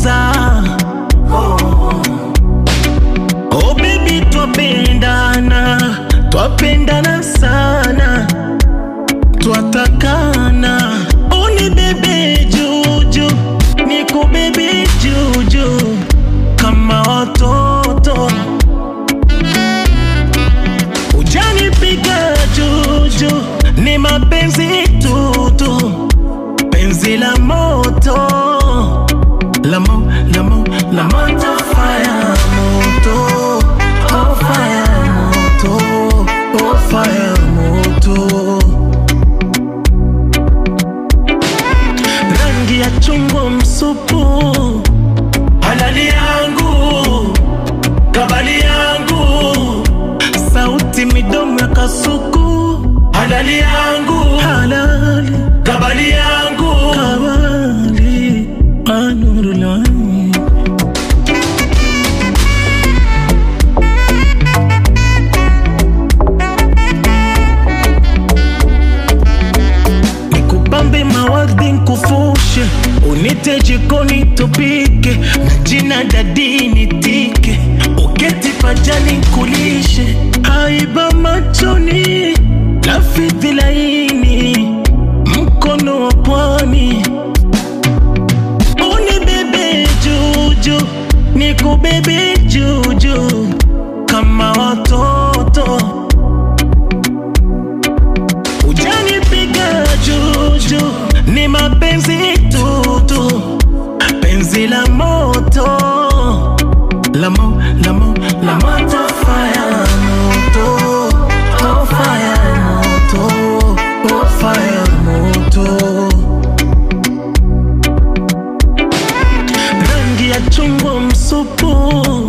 kwanza Oh baby twapendana, twapendana sana, twatakana. Uni bebe juju, niku bebe juju kama watoto. Ujanipiga juju, ni mapenzi tutu, penzi la moto la mo, la mo, la moto fire moto oh fire moto oh fire moto rangi ya chungwa msupu halali yangu kabali yangu sauti midomo ya kasuku halali yangu halali kabali yangu kabali anurulani nikupambe mawardi nkufushe unite jikoni tupike na jina dadi nitike uketi pajani nkulishe haiba machoni lafidhi laini mkono wa pwani unibebe juju nikubebe juju kama watoto Ujanipiga juju, ni mapenzi tutu, penzi la moto, la mo, la mo, la moto fire moto, oh fire moto, oh fire moto. Rangi ya chungwa msupu